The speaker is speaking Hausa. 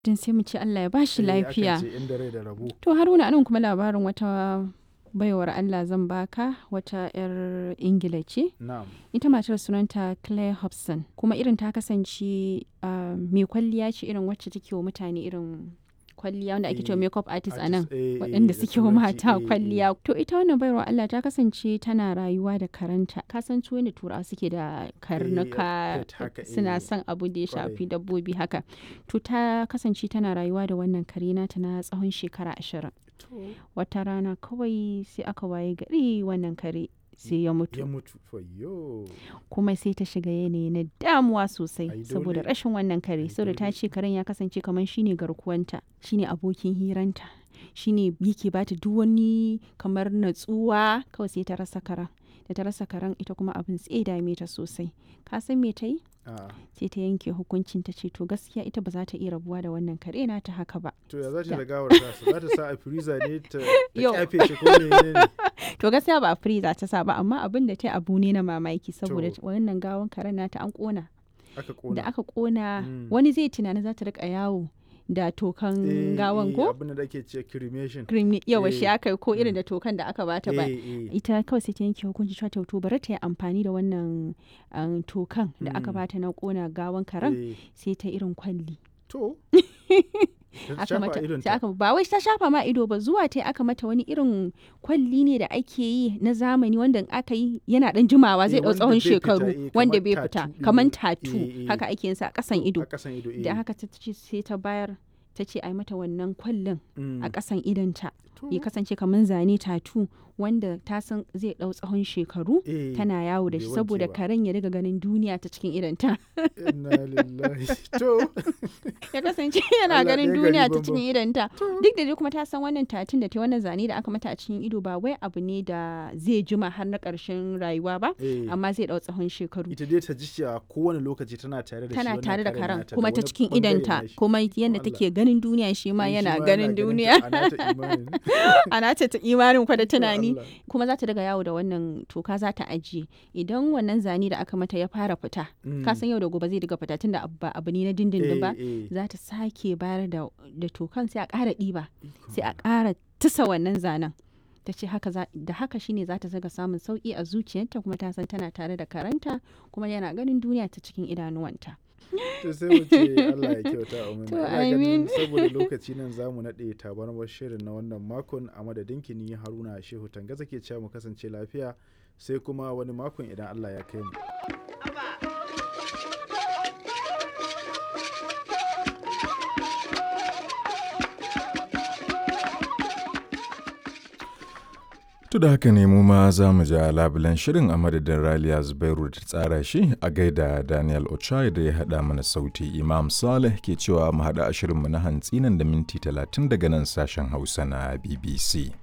Din sai mu ce Allah ya ba shi Eh, akan lafiya. ce inda rai da rabo. To Haruna anan kuma labarin wata baiwar Allah zan baka wata 'yar Ingila ce. Na'am. Ita matar sunanta Claire Hobson kuma irin ta kasance ah, mai kwalliya ce irin wacce take wa mutane irin kwalliya wanda ake cewa Eh, makeup artist a nan. Artist, eh, eh, waɗanda da suke wa turanci, mata eh, eh. kwalliya. To ita wannan baiwar Allah ta kasance tana rayuwa da karanta. Ka san su yadda turawa suke da karnuka pet haka, suna eh, son abu da ya kwarai. shafi dabbobi haka. To ta kasance tana rayuwa da wannan kare nata na tsawon shekara ashirin. To, Wata rana kawai sai aka waye gari wannan kare sai ya mutu. ya mutu. Fayyo. kuma sai ta shiga yanayi na damuwa Ai, sosai dole. saboda rashin wannan kare Ai, saboda ta dole. ce karen ya kasance kamar shine garkuwanta shine abokin hiranta shine yake bata duk wani kamar natsuwa kawai sai ta rasa karen da ta rasa karen ita kuma abin tsaye dame ta sosai ka san me ta yi A'a. sai ta yanke hukuncin ta ce to gaskiya ita ba za ta iya rabuwa da wannan kare na ta haka ba To ya za ta Da. da gawar tasa? Za ta sa a freezer ne ta ta Yau. kyafe shi ko menene ne? to gaskiya ba a freezer ta sa ba amma abin da ta yi abu ne na mamaki saboda To. wannan gawan karen nata an kona Aka da kona. aka kona Mm. wani zai tunani za ta rika yawo da tokan Eh, gawan eh, ko Abin da ake ce cremation. cream yawa shi Eh, aka yi ko irin mm. da tokan da aka bata ba Eh, eh. ita kawai sai ta yanke hukunci cewa to bari ta yi amfani da wannan um, tokan da aka Mm. bata na kona gawan karen Eh, sai ta irin kwalli To. Ta aka shafa mata idonta. sai aka ba wai ta shafa ma ido ba zuwa ta aka mata wani irin kwalli ne da ake yi na zamani wanda in aka yi yana dan jimawa zai Eh, dau wanda tsawon bai fita, shekaru eh, wanda kamar bai tattoo fita ɗin kamar nan. tatu Eh, eh. haka ake yin sa a kasan ido A kasan ido. eh. da haka ta ce sai ta bayar ta ce a yi mata wannan kwallin Mm. a ƙasan idonta To. ya kasance kamar zane tatu wanda ta san zai ɗau tsawon shekaru Eh, tana yawo da bai shi wanke saboda ba. karen ya riga ganin duniya ta cikin idonta Inna lillahi. To. ya kasance yana Allah ganin ɗaya gari duniya ta banban. cikin idonta duk da dai kuma ta san wannan tatun da ta yi wannan zane da aka mata a cikin ido ba wai abu ne da zai jima har na ƙarshen rayuwa ba Eh. amma zai ɗau tsawon shekaru ita dai ta ji cewa kowane lokaci tana tare da shi tana wannan tare da karen karen nata da kuma ta wani cikin bangare idonta nashi. kuma yadda Allah. take ganin duniya shi ma Eh, shi yana ma ganin ta, duniya a nata imanin. ana ce ta imanin kwa da tunani Allah. kuma za ta daga yawo da wannan toka za ta ajiye idan wannan zane da aka mata ya fara fita Mm. ka san yau da gobe zai daga fita tunda abu ba abu ne na dindindin ba Eh, eh. za ta sake bayar da da tokan sai a ƙara ɗiba Ikon sai a ƙara tusa wannan zanen ta ce haka za- da haka shine za ta zaga samun sauƙi a zuciyarta kuma ta san tana tare da karanta kuma yana ganin duniya ta cikin idanuwanta to sai mu ce Allah ya kyauta a To, Ina amin. ganin saboda lokaci nan zamu naɗe tabarmar shirin na wannan makon a madadin ki ni Haruna Shehu Tangaza ke cewa mu kasance lafiya sai kuma wani makon idan Allah ya kai mu. To da haka ne mu ma za mu ja labulen shirin a madadin Raliya Zubairu da ta tsara shi a gaida Daniel Ochai da ya haɗa mana sauti Imam Saleh ke cewa mu haɗa a shirinmu na hantsi nan da minti talatin daga nan sashen Hausa na BBC.